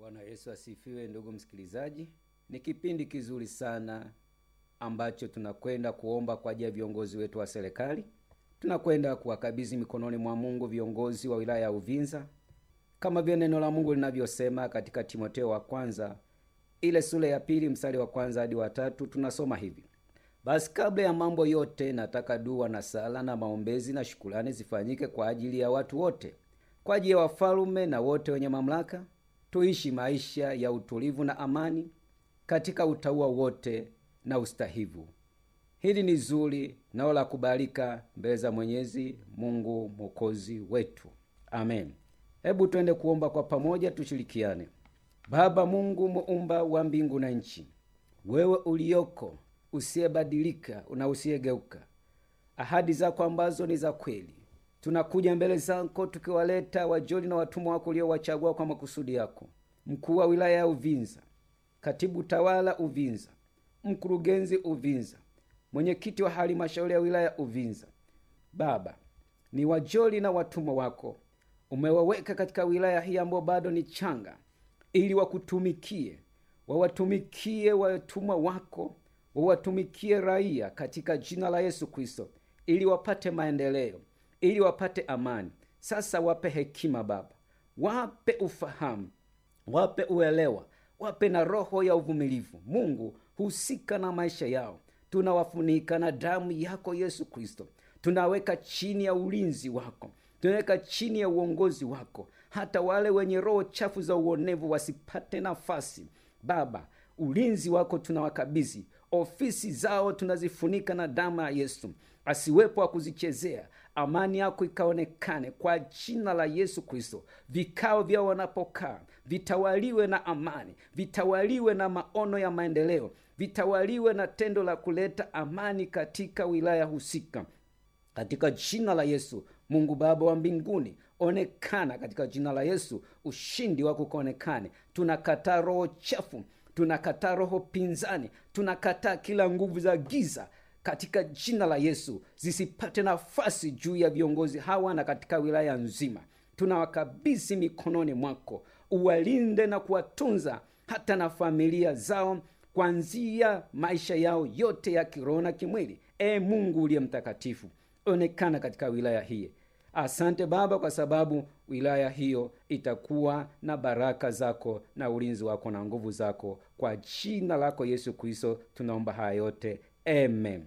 Bwana Yesu asifiwe, ndugu msikilizaji. Ni kipindi kizuri sana ambacho tunakwenda kuomba kwa ajili ya viongozi wetu wa serikali. Tunakwenda kuwakabidhi mikononi mwa Mungu viongozi wa wilaya ya Uvinza, kama vile neno la Mungu linavyosema katika Timotheo wa kwanza ile sura ya pili mstari wa kwanza hadi wa tatu. Tunasoma hivi: basi kabla ya mambo yote, nataka dua na sala na maombezi na shukurani zifanyike kwa ajili ya watu wote, kwa ajili ya wafalume na wote wenye mamlaka, tuishi maisha ya utulivu na amani katika utauwa wote na ustahivu. Hili ni zuri nao la kubalika mbele za Mwenyezi Mungu mwokozi wetu, amen. Hebu twende kuomba kwa pamoja, tushirikiane. Baba Mungu muumba wa mbingu na nchi, wewe uliyoko usiyebadilika na usiyegeuka, ahadi zako ambazo ni za kweli, tunakuja mbele zako tukiwaleta wajoli na watumwa wako uliowachagua kwa makusudi yako, mkuu wa wilaya ya Uvinza, katibu tawala Uvinza, mkurugenzi Uvinza, mwenyekiti wa halmashauri ya wilaya ya Uvinza. Baba, ni wajoli na watumwa wako umewaweka katika wilaya hii ambayo bado ni changa, ili wakutumikie, wawatumikie watumwa wako, wawatumikie raia katika jina la Yesu Kristo, ili wapate maendeleo, ili wapate amani. Sasa wape hekima Baba, wape ufahamu, wape uelewa, wape na roho ya uvumilivu. Mungu, husika na maisha yao, tunawafunika na damu yako Yesu Kristo, tunaweka chini ya ulinzi wako tunaweka chini ya uongozi wako, hata wale wenye roho chafu za uonevu wasipate nafasi. Baba, ulinzi wako tunawakabidhi, ofisi zao tunazifunika na damu ya Yesu, asiwepo wa kuzichezea. Amani yako ikaonekane kwa jina la Yesu Kristo. Vikao vyao wanapokaa vitawaliwe na amani, vitawaliwe na maono ya maendeleo, vitawaliwe na tendo la kuleta amani katika wilaya husika, katika jina la Yesu. Mungu Baba wa mbinguni, onekana katika jina la Yesu, ushindi wako ukaonekane. Tunakataa roho chafu, tunakataa roho pinzani, tunakataa kila nguvu za giza katika jina la Yesu, zisipate nafasi juu ya viongozi hawa na katika wilaya nzima. Tunawakabidhi mikononi mwako, uwalinde na kuwatunza hata na familia zao, kuanzia maisha yao yote ya kiroho na kimwili. E Mungu uliye mtakatifu onekana katika wilaya hii. Asante Baba, kwa sababu wilaya hiyo itakuwa na baraka zako na ulinzi wako na nguvu zako. Kwa jina lako Yesu Kristo tunaomba haya yote, amen.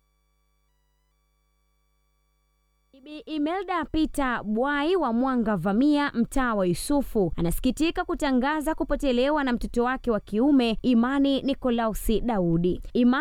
Bibi Imelda Peter Bwai wa Mwanga Vamia, mtaa wa Yusufu, anasikitika kutangaza kupotelewa na mtoto wake wa kiume Imani Nikolausi Daudi. Imani